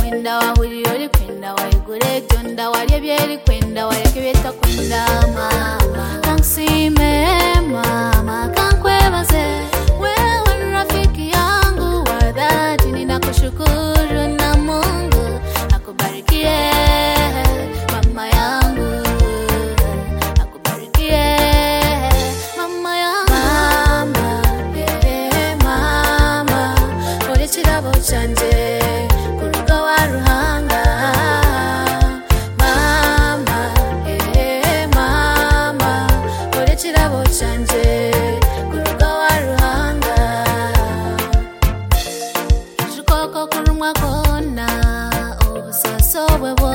mahuriro likwenda waigure tonda walye byelikwenda waleke byetakwenda mama kansime mama kankwebaze wewe rafiki yangu wa dhati ninakushukuru na mungu akubarikie mama yangu akubarikie mama yangu mama eh, mama uri ikirabo cyanjye ku rugo wa ruhanga mama eh, mama uri ikirabo cyanjye ku rugo wa ruhanga ukuboko k'urumwa kona ubusaso bwe bwo